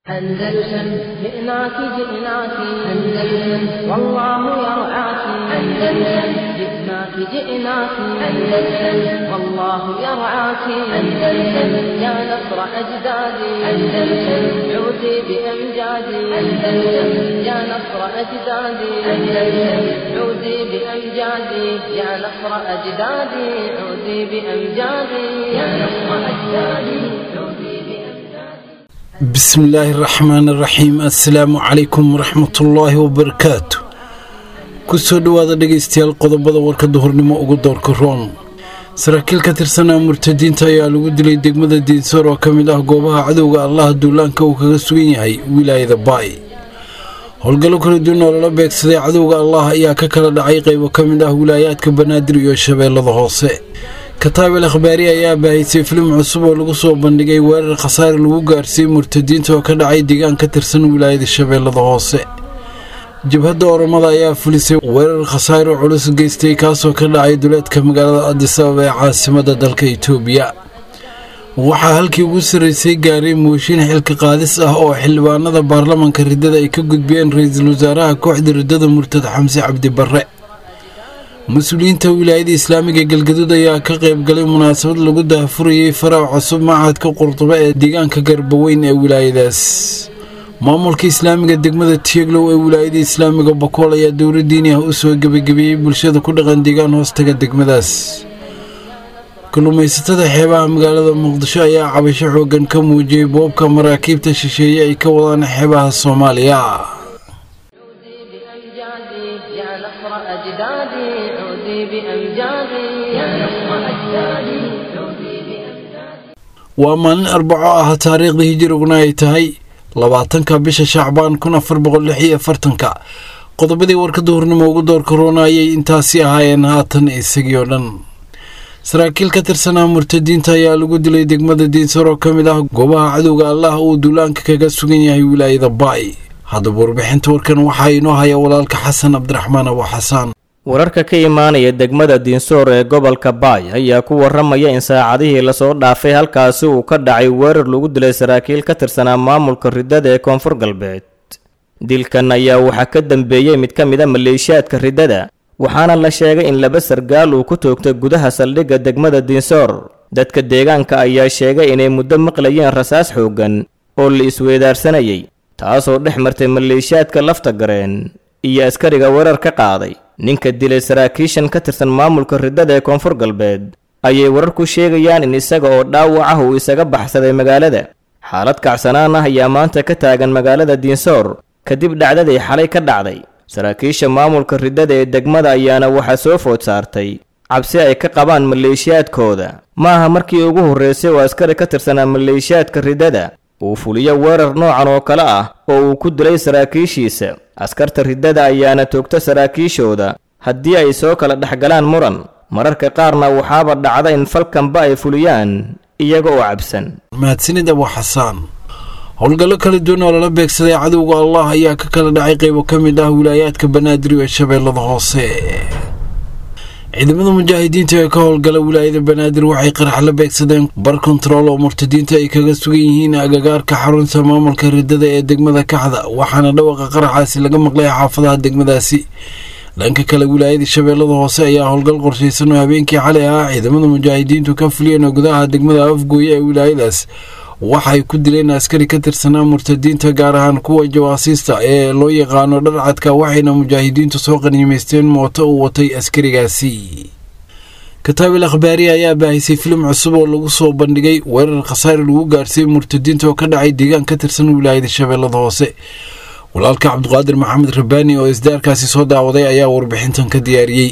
أندلسن جئناك جئناك أندلسن والله يرعاك أندلسن جئناك جئناك أندلسن والله يرعاك أندلسن يا نصر أجدادي أندلسن عودي بأمجادي أندلسن يا نصر أجدادي أندلسن عودي بأمجادي يا نصر أجدادي عودي بأمجادي يا نصر أجدادي عودي بأمجادي bismillaahi raxmaani raxiim assalaamu calaykum waraxmatullaahi wabarakaatu kusoo dhowaada dhegaystayaal qodobada warka duhurnimo ugu doorka roon saraakiil ka tirsanaa murtadiinta ayaa lagu dilay degmada diinsoor oo ka mid ah goobaha cadowga allaha duulaanka uu kaga sugan yahay wilaayada baay howlgallo kala duwan oo lala beegsaday cadowga allah ayaa ka kala dhacay qaybo ka mid ah wilaayaadka banaadir iyo shabeellada hoose kataabel akhbaari ayaa baahisay filim cusub oo lagu soo bandhigay weerar khasaare lagu gaarsiiyey murtadiinta oo ka dhacay deegaan ka tirsan wilaayada shabeellada hoose jabhadda oromada ayaa fulisay weerar khasaare culus geystay kaasoo ka dhacay duleedka magaalada adis ababa ee caasimadda dalka itoobiya waxaa halkii ugu sarraysay gaaray mooshin xilka qaadis ah oo xildhibaanada baarlamanka riddada ay ka gudbiyeen ra-iisul wasaaraha kooxda riddada murtad xamse cabdi barre mas-uuliyiinta wilaayada islaamiga galgaduud ayaa ka qayb galay munaasabad lagu daahfurayay farac cusub machadka qurduba ee deegaanka garbaweyn ee wilaayadaas maamulka islaamiga degmada tieglow ee wilaayada islaamiga bakool ayaa dowla diini ah u soo gebagabeeyey bulshada ku dhaqan deegaan hoostaga degmadaas kalluumaysatada xeebaha magaalada muqdisho ayaa cabasho xoogan ka muujiyey boobka maraakiibta shisheeye ay ka wadaan xeebaha soomaaliya عودي بأمجادي يا نصر أجدادي عودي بأمجادي يا نصر أجدادي عودي بأمجادي waa maalin arbaco ah taariikhda hijiriguna ay tahay labaatanka bisha shacbaan kun afar boqol lix iyo afartanka qodobadii warka duhurnimo ugu doorka roona ayay intaasi ahaayeen haatan isagii oo dhan saraakiil ka tirsanaa murtadiinta ayaa lagu dilay degmada diinsar oo ka mid ah goobaha cadowga allah uu duulaanka kaga sugan yahay wilaayada baay haddaba warbixinta warkan waxaa inoo haya walaalka xasan cabdiraxmaan abu xasaan wararka ka imaanaya degmada diinsoor ee gobolka baay ayaa ku waramaya in saacadihii lasoo dhaafay halkaasi uu ka dhacay weerar lagu dilay saraakiil ka tirsanaa maamulka riddada ee koonfur galbeed dilkan ayaa waxaa ka dambeeyey mid ka mid a maleeshiyaadka riddada waxaana la sheegay in laba sargaal uu ku toogtay gudaha saldhigga degmada diinsoor dadka deegaanka ayaa sheegay inay muddo maqlayeen rasaas xooggan oo la isweedaarsanayay taasoo dhex martay maleeshiyaadka lafta gareen iyo askariga weerar ka qaaday ninka dilay saraakiishan ka tirsan maamulka riddada ee koonfur galbeed ayay warar ku sheegayaan in isaga oo dhaawac ah uu isaga baxsaday magaalada xaalad kacsanaan ah ayaa maanta ka taagan magaalada diinsoor kadib dhacdadii xalay ka dhacday saraakiisha maamulka riddada ee degmada ayaana waxaa soo food saartay cabsi ay ka qabaan maleeshiyaadkooda ma aha markii ugu horreysay oo askari ka tirsanaa maleeshiyaadka riddada uu fuliyo weerar noocan oo kale ah oo uu ku dilay saraakiishiisa askarta riddada ayaana toogta saraakiishooda haddii ay soo kala dhexgalaan muran mararka qaarna waxaaba dhacda in falkanba ay fuliyaan iyaga oo cabsan mahadsanid abu xasaan howlgallo kala duwan oo lala beegsaday cadowga allah ayaa ka kala dhacay qaybo ka mid ah wilaayaadka banaadir ee shabeellada hoose ciidamada mujaahidiinta ee ka howlgala wilaayada banaadir waxay qarax la beegsadeen bar kontarool oo murtadiinta ay kaga sugan yihiin agagaarka xarunta maamulka riddada ee degmada kaxda waxaana dhawaqa qaraxaasi laga maqlay xaafadaha degmadaasi dhanka kale wilaayada shabeellada hoose ayaa howlgal qorshaysan oo habeenkii xalay ah ciidamada mujaahidiintu ka fuliyeen oo gudaha degmada afgooye ee wilaayadaas waxay ku dileen askari ka tirsanaa murtadiinta gaar ahaan kuwa jawaasiista ee loo yaqaano dharcadka waxayna mujaahidiintu soo qaniimaysteen mooto uu watay askarigaasi kataabil akhbaari ayaa baahisay filim cusub oo lagu soo bandhigay weerar khasaare lagu gaarsiiyey murtadiinta oo ka dhacay deegaan ka tirsan wilaayada shabeellada hoose walaalka cabdiqaadir maxamed rabbaani oo isdaarkaasi soo daawaday ayaa warbixintan ka diyaariyey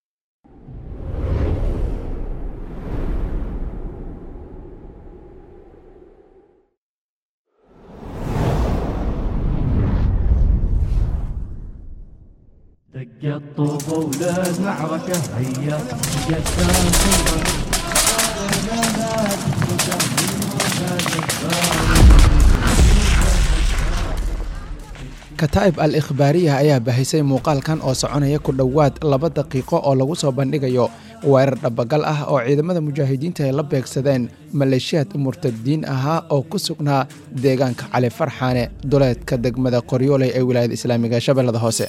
دق الطوب وللمعركة هيا جسام alkataa'ib al ikhbaariya ayaa bahisay muuqaalkan oo soconaya ku dhowaad laba daqiiqo oo lagu soo bandhigayo weerar dhabagal ah oo ciidamada mujaahidiinta ay la beegsadeen maleeshiyaad murtadiin ahaa oo ku sugnaa deegaanka cali farxaane duleedka degmada qoryooley ee wilaayada islaamiga shabeellada hoose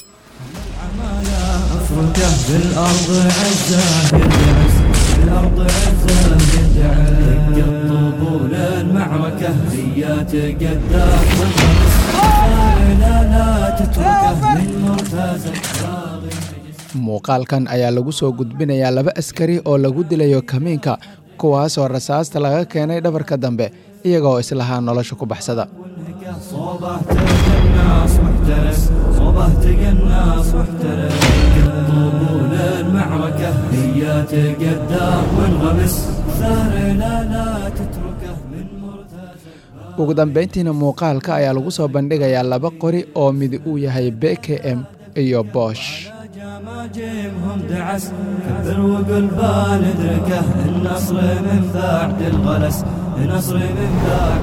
افركه بالارض عزه يدعس بالارض عزه يدعس دق طبول المعركه هي تقدر لا لا تتركه من مرتزق muuqaalkan ayaa lagu soo gudbinayaa laba askari oo lagu dilayo kamiinka kuwaasoo rasaasta laga keenay dhabarka dambe iyagoo islahaa nolosha ku baxsada صوبه تقناص واحترس صوبه تقناص واحترس طبول المعركة هي تقدر وانغمس ثار لا لا تتركه من مرتزق ugu dambayntiina muuqaalka ayaa lagu soo bandhigayaa laba qori oo midi uu yahay b k m iyo boosh جماجمهم دعس كبر وقل بندركه النصر من بعد الغلس النصر من بعد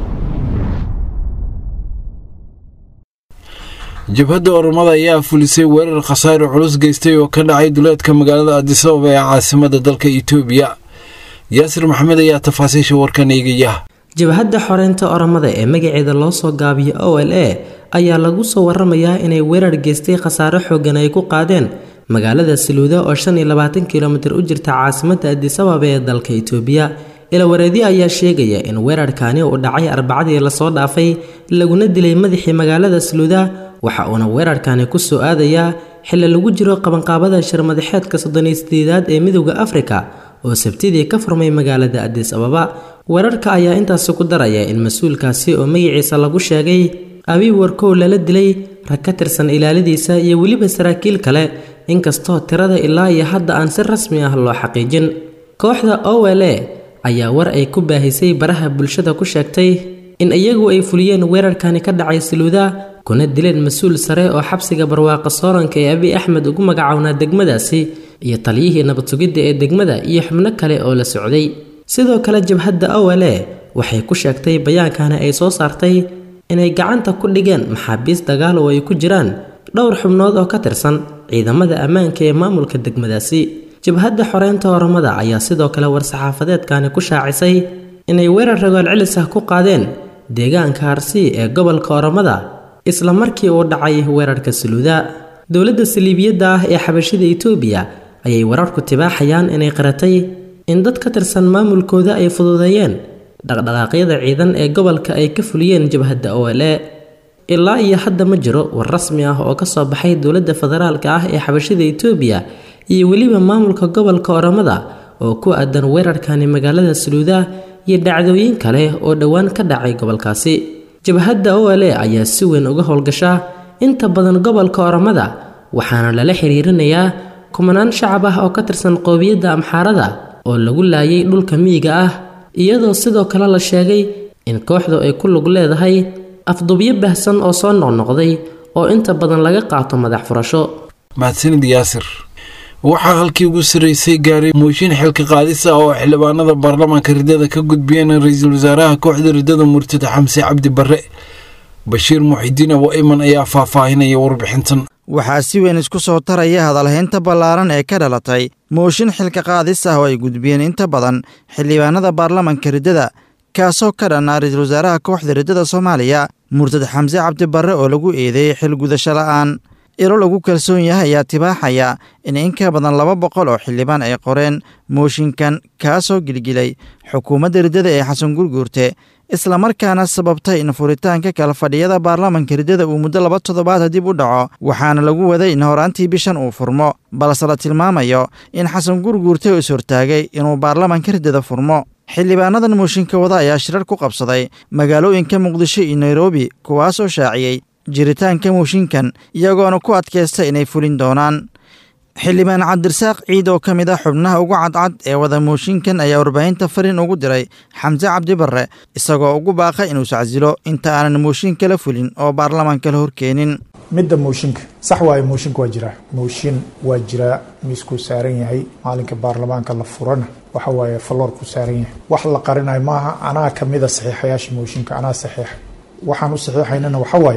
jabhadda oromada ayaa fulisay weerar khasaare culus geystay oo ka dhacay duleedka magaalada adisababa ee caasimada dalka itoobiya yaasir maxamed ayaa tafaasiisha warkan eegaya jabhadda xoreynta oromada ee magaceeda loo soo gaabiyo o l a ayaa lagu soo waramayaa inay weerar geystay khasaare xoogan ay ku qaadeen magaalada saluuda oo shan iyo labaatan kilomitir u jirta caasimadda adisababa ee dalka itoobiya ilawareedyo ayaa sheegaya in weerarkaani uu dhacay arbacadii lasoo dhaafay laguna dilay madaxii magaalada saluuda waxa uuna weerarkani ku soo aadayaa xilli lagu jiro qabanqaabada shirmadaxeedka soddoniyo sideedaad ee midowda afrika oo sabtidii ka furmay magaalada adis ababa weerarka ayaa intaasi ku daraya in mas-uulkaasi oo magaciisa lagu sheegay abiy warkow lala dilay rag ka tirsan ilaaladiisa iyo weliba saraakiil kale inkastoo tirada ilaa iyo hadda aan si rasmi ah loo xaqiijin kooxda o l a ayaa war ay ku baahisay baraha bulshada ku sheegtay in iyagu ay fuliyeen weerarkani ka dhacay saluuda kuna dileen mas-uul sare oo xabsiga barwaaqa sooranka ee abiy axmed ugu magacownaa degmadaasi iyo taliyihii nabad sugidda ee degmada iyo xubno kale oo la socday sidoo kale jabhadda o l a waxay ku sheegtay bayaankani ay soo saartay inay gacanta ku dhigeen maxaabiis dagaal oo ay ku jiraan dhowr xubnood oo ka tirsan ciidamada ammaanka ee maamulka degmadaasi jabhadda xoreynta oromada ayaa sidoo kale war-saxaafadeedkani ku shaacisay inay weerar ragool celis ah ku qaadeen deegaanka harsi ee gobolka oromada isla markii uu dhacay weerarka saluuda dowladda saliibiyadda ah ee xabashida itoobiya ayay wararku tibaaxayaan inay qaratay in dad ka tirsan maamulkooda ay fududeeyeen dhaqdhaqaaqyada ciidan ee gobolka ay ka fuliyeen jabhadda o l a ilaa iyo hadda ma jiro war rasmi ah oo kasoo baxay dowladda federaalka ah ee xabashida itoobiya iyo weliba maamulka gobolka oromada oo ku aadan weerarkani magaalada saluuda iyo dhacdooyin kale oo dhowaan ka dhacay gobolkaasi jabhadda o l a ayaa si weyn uga howlgashaa inta badan gobolka oromada waxaana lala xiriirinayaa kumanaan shacab ah oo ka tirsan qoobiyadda amxaarada oo lagu laayay dhulka miyiga ah iyadoo sidoo kale la sheegay in kooxdu ay ku lug leedahay afdubyo bahsan oo soo noqnoqday oo inta badan laga qaato madax furasho mahadsanid yaasir waxaa halkii ugu sarreysay gaaray mooshin xilka qaadis ah oo xildhibaanada baarlamaanka riddada ka gudbiyeen ra-iisul wasaaraha kooxda riddada murtada xamse cabdi barre bashiir muxidiin abo iman ayaa faahfaahinaya warbixintan waxaa si weyn isku soo taraya hadalhaynta ballaaran ee ka dhalatay mooshin xilka qaadis ah oo ay gudbiyeen inta badan xildhibaanada baarlamanka riddada kaasoo ka dhanaa ra-iisul wasaaraha kooxda riddada soomaaliya murtad xamse cabdi barre oo lagu eedeeyey xil gudasho la'aan ilo lagu kalsoon yahay ayaa tibaaxaya in in ka badan laba boqol oo xildhibaan ay qoreen mooshinkan kaasoo gilgilay xukuumadda riddada ee xasan gurguurte islamarkaana sababtay in furitaanka kala fadhiyada baarlamanka riddada uu muddo laba toddobaad dib u dhaco waxaana lagu waday in horaantii bishan uu furmo balse la tilmaamayo in xasan gurguurte uu ishortaagay inuu baarlamanka riddada furmo xildhibaanadan mooshinka wada ayaa shirar ku qabsaday magaalooyinka muqdisho iyo nairobi kuwaasoo shaaciyey jiritaanka mooshinkan iyagoona ku adkaysta inay fulin doonaan xildhibaan cabdirasaaq ciid oo ka mid ah xubnaha ugu cadcad ee wada mooshinkan ayaa warbaahinta fariin ugu diray xamse cabdi barre isagoo ugu baaqay inuu sacasilo inta aanan mooshin kala fulin oo baarlamaanka la horkeenin midda mooshinka sax waayo mooshinka waa jiraa mooshin waa jiraa miiskuu saaran yahay maalinka baarlamaanka la furana waxa waaye falloorkuu saaran yahay wax la qarinayo maaha anaa kamida saxiixayaasha mooshinka anaa saxiixa waxaan u saxiixaynana waxa waaye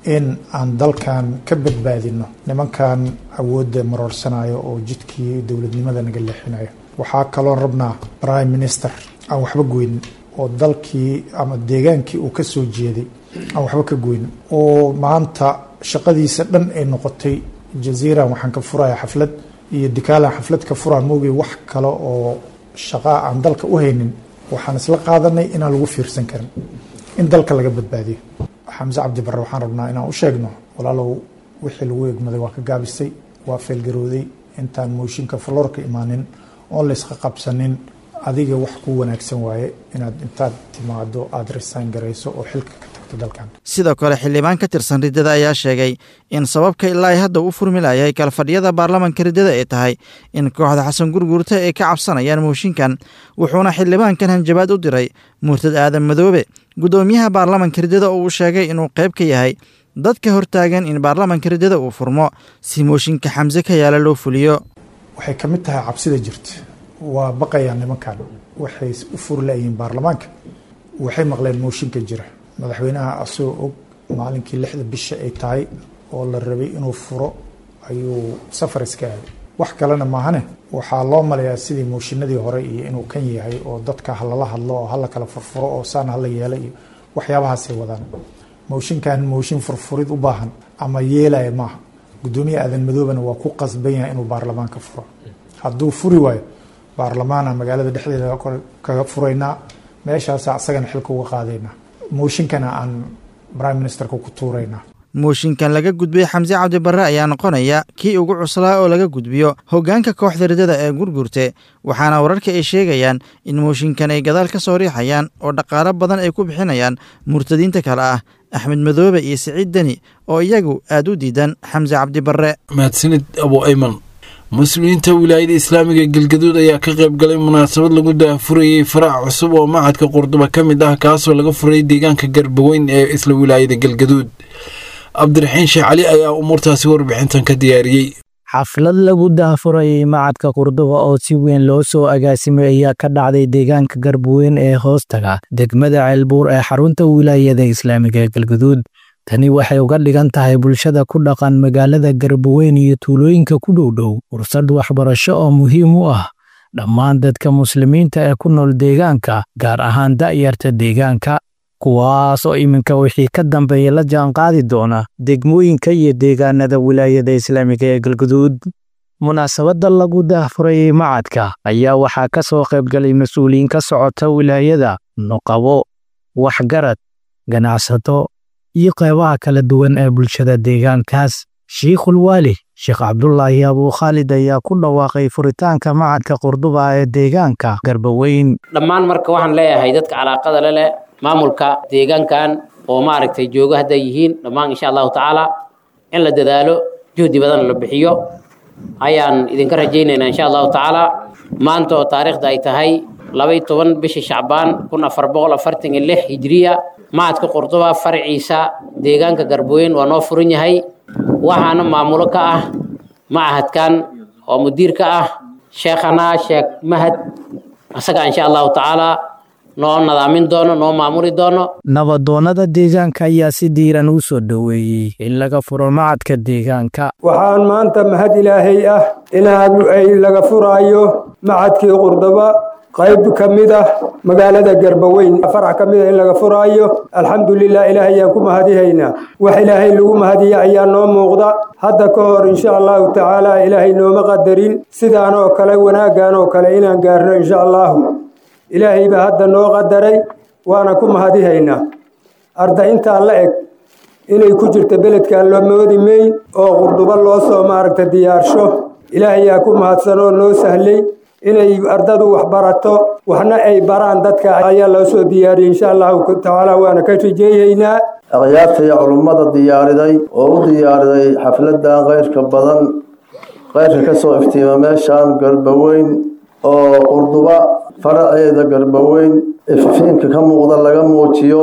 in aan dalkan ka badbaadino nimankan awoodda maroorsanayo oo jidkii dowladnimada naga leexinayo waxaa kaloo rabnaa prime minister aan waxba goynin oo dalkii ama deegaankii uu ka soo jeeday aan waxba ka goynin oo maanta shaqadiisa dhan ay noqotay jaziiran waxaan ka furaya xaflad iyo dikaalan xaflad ka furaa moogay wax kale oo shaqaa aan dalka u haynin waxaan isla qaadanay inaan lagu fiirsan karin in dalka laga badbaadiyo xamse cabdi barre waxaan rabnaa inaan u sheegno walaalow wixii lagu egmaday waa ka gaabisay waa feelgarooday intaan mooshinka faloorka imaanin oon laysqa qabsanin adiga wax ku wanaagsan waaye inaad intaad timaado aada resign garayso oo xilka ka tagto dalkan sidoo kale xildhibaan ka tirsan riddada ayaa sheegay in sababka ilaa ay hadda u furmi layahay kalfadhiyada baarlamanka riddada ay tahay in kooxda xasan gurguurta ay ka cabsanayaan mooshinkan wuxuuna xildhibaankan hanjabaad u diray murtad aadan madoobe guddoomiyaha baarlamanka riddada oo uu sheegay inuu qayb ka yahay dadka hortaagan in baarlamanka riddada uu furmo si mooshinka xamse ka yaala loo fuliyo waxay ka mid tahay cabsida jirta waa baqayaan nimankan waxay u furi layihiin baarlamaanka waxay maqleen mooshinka jira madaxweynaha asagoo og maalinkii lixda bisha ay tahay oo la rabay inuu furo ayuu safar iska aaday wax kalena maahane waxaa loo malayaa sidii mooshinadii hore iyo inuu kan yahay oo dadka halala hadlo oo hala kala furfuro oo saan hala yeela iyo waxyaabahaasay wadaan mooshinkan mooshin furfurid u baahan ama yeelaya maaha guddoomiye aadan madoobana waa ku qasban yahay inuu baarlamaanka furo hadduu furi waayo baarlamaana magaalada dhexdeeda kaga furaynaa meeshaasa asagana xilka uga qaadaynaa mooshinkana aan prime ministerka ku tuuraynaa mooshinkan laga gudbiyey xamse cabdi barre ayaa noqonaya kii ugu cuslaa oo laga gudbiyo hoggaanka kooxda riddada ee gurgurte waxaana wararka ay sheegayaan in mooshinkan ay gadaal ka soo riixayaan oo dhaqaalo badan ay ku bixinayaan murtadiinta kale ah axmed madoobe iyo siciid deni oo iyagu aad u diidan xamse cabdi barre mahadsanid abu ayman muslimiinta wilaayada islaamiga galgaduud ayaa ka qayb galay munaasabad lagu daafurayey faraac cusub oo macadka qurduba ka mid ah kaasoo laga furay deegaanka garbaweyn ee isla wilaayada galgaduud cabdiraxiin sheekh cali ayaa umuurtaasi warbixintan ka diyaariyey xaflad lagu daafurayey macadka qurduba oo si weyn loo soo agaasimay ayaa ka dhacday deegaanka garbaweyn ee hoostaga degmada ceelbuur ee xarunta wilaayada islaamiga ee galgaduud tani waxay uga dhigan tahay bulshada ku dhaqan magaalada garbaweyn iyo tuulooyinka ku dhowdhow fursad waxbarasho oo muhiim u ah dhammaan dadka muslimiinta ee ku nool deegaanka gaar ahaan da'yarta deegaanka kuwaas oo iminka wixii ka dambeeya la jaanqaadi doona degmooyinka iyo deegaanada wilaayada islaamiga ee galguduud munaasabadda lagu daahfurayey macadka ayaa waxaa ka soo qaybgalay mas-uuliyiin ka socota wilaayada nuqabo waxgarad ganacsato iyo qeybaha kala duwan ee bulshada deegaankaas shiikhul waali sheekh cabdulaahi abuukhaalid ayaa ku dhawaaqay furitaanka macadka qurduba ee deegaanka garbaweyn dhammaan marka waxaan leeyahay dadka calaaqada le leh maamulka deegaankan oo maaragtay joogo hadday yihiin dhammaan insha allahu tacaala in la dadaalo juhdi badan la bixiyo ayaan idinka rajaynaynaa insha allahu tacaala maanta oo taariikhda ay tahay labay toban bishii shacbaan kun afar boqol afartan iyo lix hijiriya macadka qurduba faraciisa deegaanka garboweyn waa noo furan yahay waxaana maamulo ka ah macahadkan oo mudiir ka ah sheekhana sheekh mahad isaga insha allahu tacaala noo nadaamin doono noo maamuli doono nabadoonnada deegaanka ayaa si diiran u soo dhoweeyey in laga furo macadka deegaanka waxaan maanta mahad ilaahay ah inaad ay laga furaayo macadkii qurdaba qayb ka mid ah magaalada garbaweyn farax ka mid ah in laga furaayo alxamdulilah ilaahay ayaan ku mahadihaynaa wax ilaahay lagu mahadiya ayaa noo muuqda hadda ka hor insha allahu tacaala ilaahay nooma qadarin sidaan oo kale wanaaggan oo kale inaan gaarno insha allahu ilaahay baa hadda noo qadaray waana ku mahadihaynaa arda intaa la eg inay ku jirto beledkan loo moodi mayn oo qurdubo loo soo maaragta diyaarsho ilaahayaa ku mahadsan oo noo sahlay inay ardadu wax barato waxna ay baraan dadka ayaa loo soo diyaariyey insha allahu tacaala waana ka rijeeyeynaa akhyaarta iyo culummada diyaariday oo u diyaariday xafladan keyrka badan keyrka ka soo iftiima meeshaan garbaweyn oo qurduba faraceeda garbaweyn ififiinka ka muuqda laga muujiyo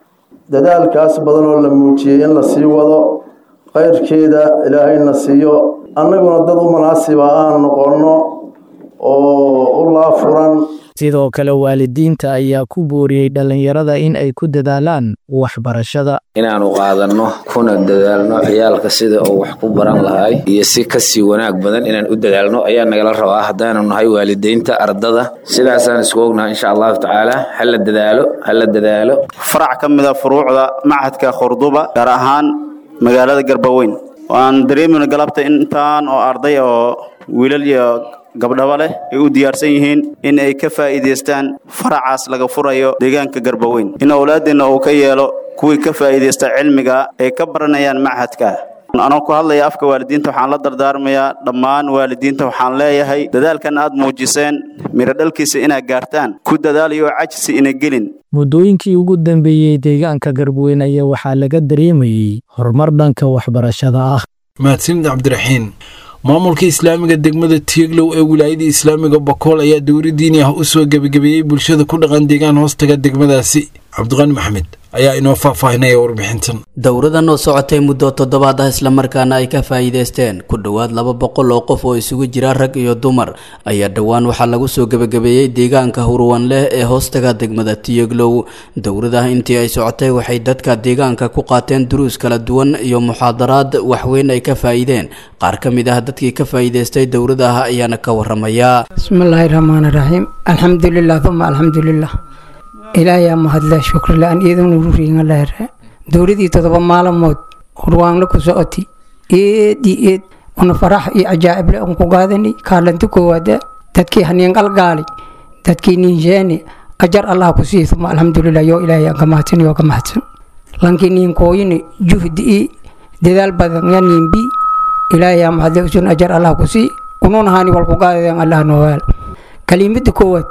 dadaalkaas badan oo la muujiyey in la sii wado keyrkeeda ilaahayna siiyo annaguna dad u munaasiba aan noqonno oo u laafuran sidoo kale waalidiinta ayaa ku booriyey dhallinyarada in ay ku dadaalaan waxbarashada inaanu qaadanno kuna dadaalno ciyaalka sida uu wax ku baran lahay iyo si kasii wanaag badan inaan u dadaalno ayaa nagala rabaa haddaanu nahay waalidiinta ardada sidaasaan isku ognahay insha allahu tacaala hala dadaalo hala dadaalo farac ka mid a furuucda machadka khurduba gaar ahaan magaalada garbaweyn waan dareemina galabta intaan oo arday oo wiilal iyo gabdhaba leh ay u diyaarsan yihiin in ay ka faa'iidaystaan faracaas laga furayo deegaanka garbaweyn in owlaadeenna uu ka yeelo kuwii ka faa'iidaysta cilmiga ay ka baranayaan machadka anoo ku hadlaya afka waalidiinta waxaan la dardaarmayaa dhammaan waalidiinta waxaan leeyahay dadaalkan aad muujiseen miro dhalkiisa inaad gaartaan ku dadaalayo cajsi ina gelin muddooyinkii ugu dambeeyey deegaanka garbuweyn ayaa waxaa laga dareemayey horumar dhanka waxbarashada ah mahadsanid cabdiraxiin maamulka islaamiga degmada tieglow ee wilaayada islaamiga bakool ayaa dowri diini ah u soo gebagabeeyey bulshada ku dhaqan deegaan hoostaga degmadaasi cabdiqani maxmed ayaa inoo faahfaahinaya warbixintan dowradan oo socotay muddo toddobaad ah islamarkaana ay ka faa'iidaysteen ku dhowaad laba boqol oo qof oo isugu jira rag iyo dumar ayaa dhowaan waxaa lagu soo gebagabeeyey deegaanka hurwan leh ee hoostaga degmada tiyeglow dowrada intii ay socotay waxay dadka deegaanka ku qaateen duruus kala duwan iyo muxaadaraad waxweyn ay ka faa'iideen qaar ka mid ah dadkii ka faa'iidaystay dowradaha ayaana ka waramaya bismillaahi raxmaani raxiim alxamdulilah uma alxamdulilah ilaayaa mahadle shukrilaan iidanu ruriingalahre dowladii todoba maalmood hurwaanla ku socoti eed iyo eed una farax iyo cajaa'ible un ku gaadani kaalanti koowaada dadkii haniin qalgaali dadkii niinsheeni ajar allah ku sii uma alxamdulilah yoo ilaahay aan ka mahadsan yoo ka mahadsan lankii niin kooyini juhdi i dadaal badan ya niin bi ilaahayaa mahadle usun ajar allah ku sii ununa hani wal ku gaadadeen allah noowaal kalimada koowaad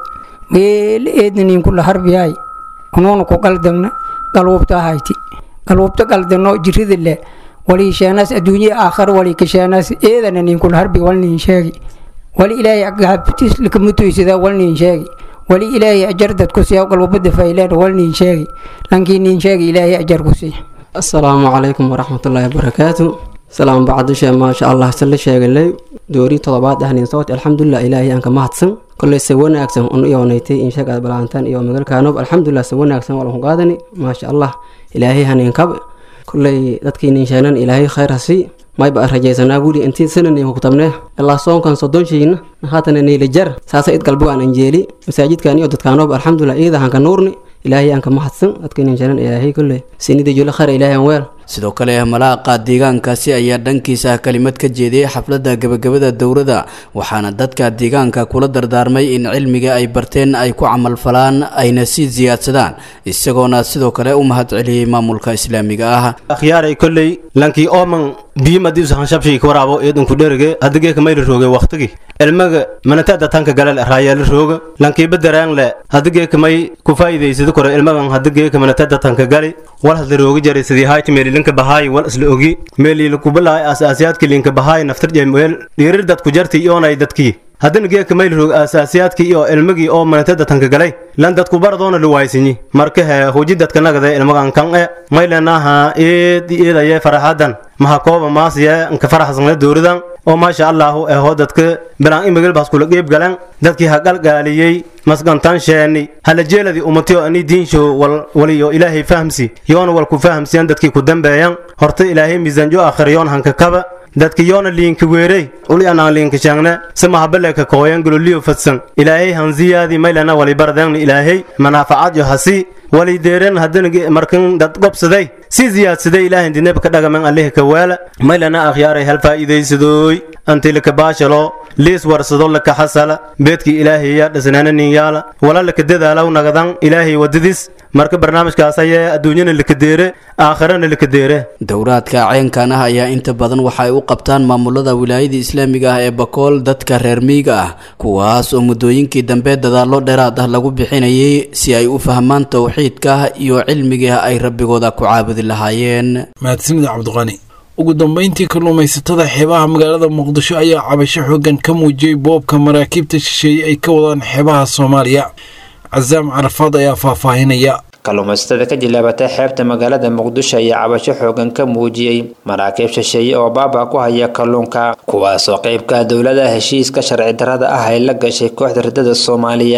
meele eedna niin kula harbiyaay unuuna ku qaldagna galwubta ahayti galwubta qaldano jirida le walii sheenaas adduunye aakhar walii kasheenaas eedana niin kula harbi wal niin sheegi wali ilaahay agahabtis lakamutoysada wal niin sheegi wali ilaahay ajar dad ku siiya galwubada fayleen wal niin sheegi lankii niin sheegi ilaahay ajar ku siiya asalaamu calaykum waraxmatullaahi wabarakaatu salaam bacdishe maasha allah sala sheegalay doori todobaad ahnin sawt alxamdulilah ilaahay aan ka mahadsan koley se wanaagsan un iyoonaytay insheegad balaantan iyo magalkaanob alxamdulilah se wanaagsan waa laku qaadani maasha allah ilaahay hanin kab koley dadkii ninsheenan ilaahay khayr hasi mayba rajaysanaa guri intii sanani kutabne ilaa soonkan sodonshiina haatana niilijar saasa id galbo aan anjeeli masaajidkan iyo dadkaanob alxamdulilah iyada hanka nuurni ilaahay aan ka mahadsan dadkii ninsheenan ilaahay koley sinida jula khayr ilaahay aan weel sidoo kale malaaqa deegaankaasi ayaa dhankiisa kelimad ka jeediyey xafladda gebagabada dowrada waxaana dadka deegaanka kula dardaarmay in cilmiga ay barteen ay ku camalfalaan ayna sii siyaadsadaan isagoona sidoo kale u mahad celiyey maamulka islaamiga ah akhyaaray kolley lankii ooman biyimadii usahanshabshii waraabo eedunku dherige hadigeeka mayla rooge waktigi ilmaga manatada tanka galal raayaala rooga lankiiba daraangle hadigeeka may ku faa'iidaysada kore ilmagan hadigeeka manatada tanka gali wal hadla rooga jaray sidii hayti meelilinka bahaay wal isla ogi meeliila kubalaay asaasiyaadka linka bahaay naftar jemweel dhiirir dadku jarti iyoonay dadkii haddana geeka mayl roog aasaasiyaadkii iyo ilmagii oo manatada tanka galay lan dadku baradoona luwaysinyi marka he huji dadka nagade ilmagan kan e maylenaha eed eedaye faraxadan maha kooba maasiye nka faraxsanle dowradan oo maasha allahu eho dadka bilaan imagelbaas kula qeyb galan dadkii ha qalgaaliyey masgantan sheeni hala jeeladi umatiyo ani diinsho waliyo ilaahay fahamsi yoona wal ku fahamsiyan dadkii ku dambeeyan horta ilaahay miisaanjo akhir yoon hanka kaba dadka yoona liinka weerey uli anaan liinka shaangne samahabaleka kooyan gololiyo fadsan ilaahay hanziyaadi maylana wali bardangni ilaahay manaafacaad yo hasi wali deeren haddana markan dad gobsaday si ziyaadsaday ilaahay dineb ka dhagaman allehe ka waala maylana akhyaaray hal faa'iidaysadooy anti laka baashalo liis warsado laka xasala beedkii ilaahay yaa dhisnaana nin yaala wala laka dadaalaw nagadan ilaahay wadadis marka barnaamijkaas ayaa adduunyana laka deere aakhirana laka deere dowraadka ceenkan ah ayaa inta badan waxa ay u qabtaan maamulada wilaayada islaamiga ah ee bakool dadka reer miyiga ah kuwaas oo muddooyinkii dambe dadaallo dheeraad ah lagu bixinayay si ay u fahmaan towxiidka iyo cilmiga ay rabbigooda ku caabudi lahaayeen mahadsanida cabdiqani ugu dambeyntii kalluumaysatada xeebaha magaalada muqdisho ayaa cabasho xoogan ka muujiyey boobka maraakiibta shisheeye ay ka wadaan xeebaha soomaaliya casaam carafaad ayaa faahfaahinaya kalluumaysatada ka jilaabatay xeebta magaalada muqdisho ayaa cabasho xoogan ka muujiyey maraakiib shisheeye oo baaba ku haya kalluunka kuwaasoo qeybka dowlada heshiiska sharci darrada ah ay la gashay kooxda ridada soomaaliya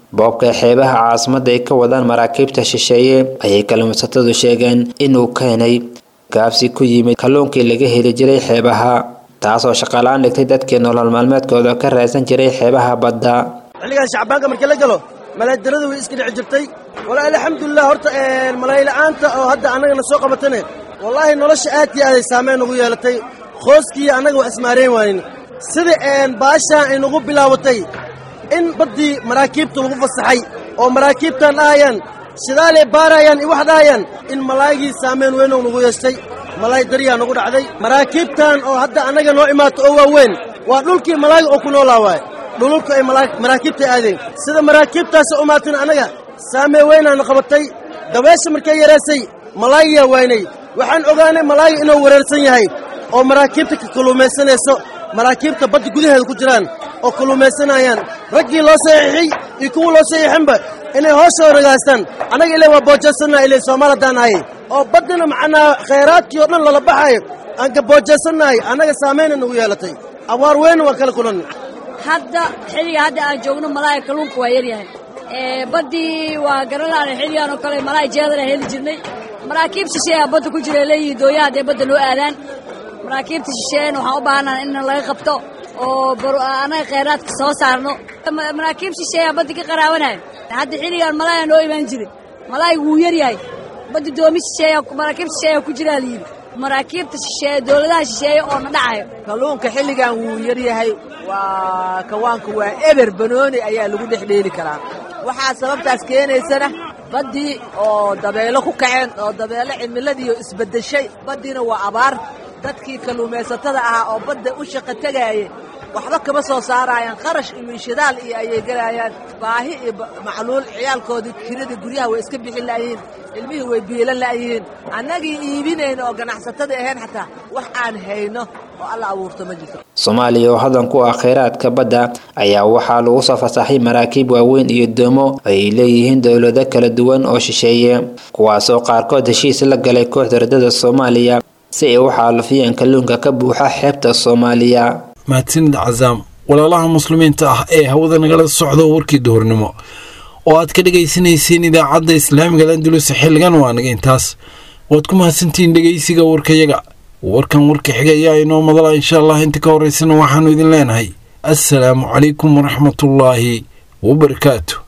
boobka xeebaha caasimadda ay ka wadaan maraakiibta shisheeye ayay kalluumaysatadu sheegeen inuu keenay gaabsi ku yimid kalluunkii laga heli jiray xeebaha taasoo shaqalaan dhigtay dadkii nolol maalmeedkooda ka raadsan jiray xeebaha badda xilligan shacbaanka markii la galo malaadaradu way iska dhici jirtay walaahi alxamdulilah horta malayla'aanta oo hadda annagana soo qabatane wallaahi nolosha aad iyo aaday saameyn ugu yeelatay qooskii annaga wax ismaarayn waanin sida baashaan ay nagu bilaabatay in baddii maraakiibta lagu fasaxay oo maraakiibtan dhahayaan shidaalay baarayaan iyo wax dhahayaan in malaa'igii saameyn weynou nagu yeeshtay malaay daryaa nagu dhacday maraakiibtan oo hadda annaga noo imaato oo waaweyn waa dhulkii malaayiga oo ku noolaa waaye dhululka ay maraakiibta aadeen sida maraakiibtaasi umaatin annaga saamee weynaana qabatay dabeesha markay yaraysay malaayiyaa waynay waxaan ogaanay malaayiga inuu wareersan yahay oo maraakiibta ka kalluumaysanayso maraakiibta badda gudaheeda ku jiraan oo kalluumaysanayaan raggii loo saxiixay iyo kuwa loo saxiixinba inay hoosoo ragaastaan annaga ilaa waa boojaysannaha ilay soomaal haddaan ahay oo baddina macnaa khayraadkii oo dhan lala baxayo aan ka boojaysannahay annaga saamayna nagu yeelatay abaar weyna waa kala kulanna hadda xilliga hadda aan joogno malaaya kalluunka waa yaryahay baddii waa garanlaana xilligan oo kale malaay jeedana heli jirnay maraakiib shisheeyaa badda ku jira leeyihi dooyaha hadday badda noo aadaan maraakiibta shisheeyana waxaan u baahanaha in laga qabto oo annaga khayraadka soo saarno maraakiib shisheeyaa badda ka qaraabanaya hadda xilligan malaaya noo imaan jiray malaayga wuu yaryahay badda doomi shisheeya maraakiib shisheeyaa ku jiraa layidhi maraakiibta shisheeye dowladaha shisheeye oo na dhacayo kalluunka xilligan wuu yaryahay waa kawaanka waa eber banooni ayaa lagu dhex dheeli karaa waxaa sababtaas keenaysana baddii oo dabeelo ku kaceen oo dabeelo cimiladiiyo isbeddeshay baddiina waa abaar dadkii kalluumaysatada ahaa oo badda u shaqo tegaayay waxba kama soo saarayaan kharash iyo shidaal iyo ayay gelayaan baahi iyo macluul ciyaalkoodii kiradii guryaha way iska bixin la'yihiin ilmihii way biilan la'yihiin annagii iibinayna oo ganacsatada ahayn xataa wax aan hayno oo alla abuurto ma jirto soomaaliya oo hodan ku ah khayraadka badda ayaa waxaa lagu soo fasaxay maraakiib waaweyn iyo doomo ay leeyihiin dowlado kala duwan oo shisheeye kuwaasoo qaarkood heshiis la galay kooxda ridada soomaaliya si ay u xaalufiyeen kalluunka ka buuxa xeebta soomaaliya mahadsanid cazaam walaalaha muslimiinta ah ee hawada nagala socdo warkii duhurnimo oo aad ka dhegaysanayseen idaacadda islaamiga landulus xilligan waa naga intaas waad ku mahadsantihiin dhegaysiga warkayaga warkan warka xiga ayaa inoo madala insha allah inta ka horeysana waxaanu idin leenahay assalaamu calaykum waraxmatullaahi wabarakaatu